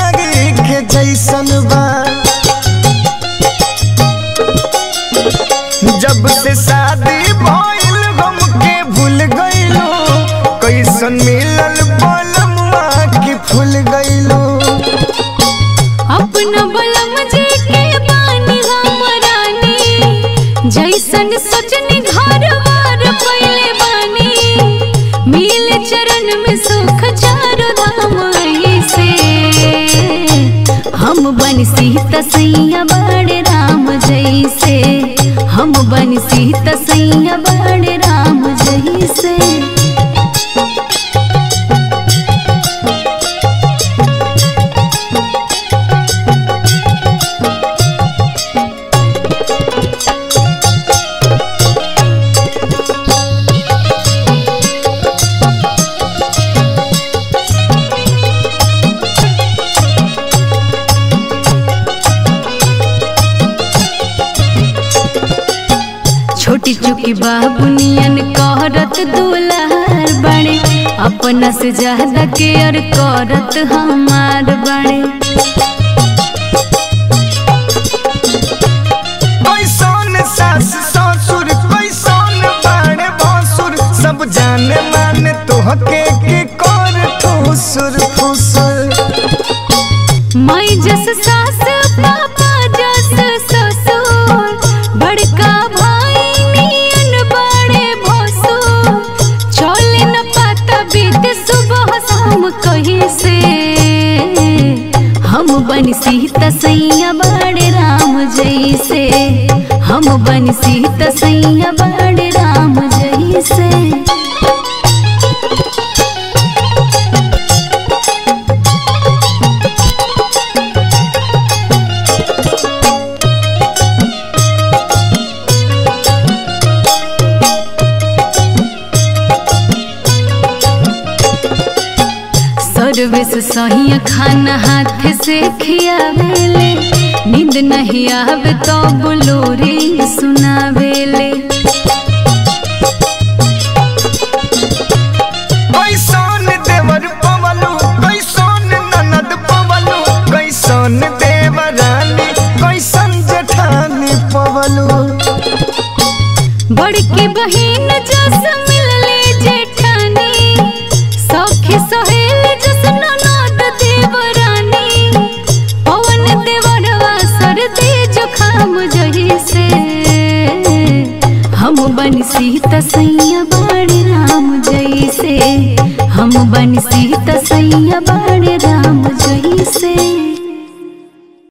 साड़ी के जैसन बा जब से शादी भइल हमके भूल गइलो कैसन मिलल बलमुआ की फूल गइलो अपना बलम जे के बानी हम रानी जैसन सजनी घर बार पहले बानी मिल चरण में सुख चारो धाम से हम बन सीता सैया बड़े राम जैसे हम बन सीता सैया बड़े राम जैसे छोटी चुकी बाबुनियन करत दुलार बड़े अपना से ज्यादा केयर करत हमार बड़े कैसन सास ससुर कैसन बाड़े भसुर सब जाने माने तोहके के कर ठुसुर फुसुर माई जस सास पापा जस ससुर बड़का भाई नियन बड़े भसुर चले न पाता बीत सुबह शाम कहीं से हम बन सीता सैया बड़े राम जैसे हम बन सीता सैया बड़े राम जैसे सर्विस सही खाना हाथ से खियावेले नींद नहीं आवे तो बोलोरी सुनावेले कैसन देवर पवलू कैसन ननद पवलू कैसन देवरानी कैसन जेठानी पवलू बड़की बहिन जस मिलले जेठानी सखी सहेल जस ननद देवरानी पवन देवरवा सर्दी जुखाम जही से हम बन सीता सैया बड़े राम जैसे हम बन सीता सैया बड़े राम जैसे